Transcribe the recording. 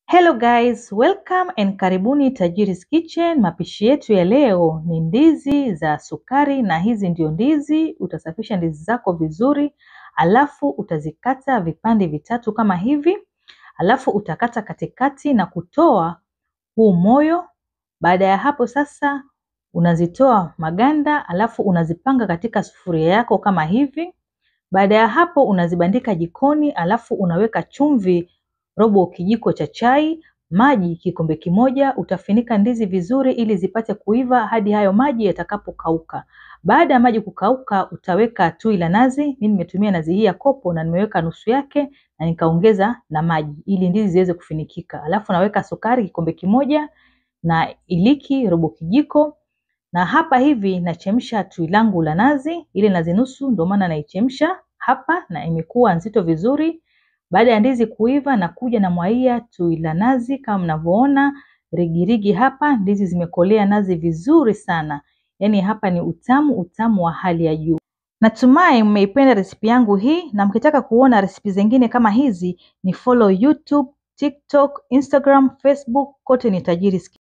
Hello guys, welcome and karibuni Tajiri's Kitchen. Mapishi yetu ya leo ni ndizi za sukari na hizi ndio ndizi. Utasafisha ndizi zako vizuri, alafu utazikata vipande vitatu kama hivi, alafu utakata katikati na kutoa huu moyo. Baada ya hapo sasa unazitoa maganda, alafu unazipanga katika sufuria yako kama hivi. Baada ya hapo unazibandika jikoni, alafu unaweka chumvi robo kijiko cha chai, maji kikombe kimoja. Utafinika ndizi vizuri ili zipate kuiva hadi hayo maji yatakapokauka. Baada ya maji kukauka, utaweka tui la nazi. Mimi nimetumia nazi hii ya kopo na nimeweka nusu yake na nikaongeza na maji ili ndizi ziweze kufinikika. Alafu naweka sukari kikombe kimoja na iliki robo kijiko, na hapa hivi nachemsha tui langu la nazi, ile nazi nusu, ndio maana naichemsha hapa na imekuwa nzito vizuri. Baada ya ndizi kuiva na kuja na mwaia tui la nazi kama mnavyoona rigirigi hapa, ndizi zimekolea nazi vizuri sana. Yaani hapa ni utamu utamu wa hali ya juu. Natumai mmeipenda resipi yangu hii, na mkitaka kuona resipi zingine kama hizi ni follow YouTube, TikTok, Instagram, Facebook, kote ni Tajiri's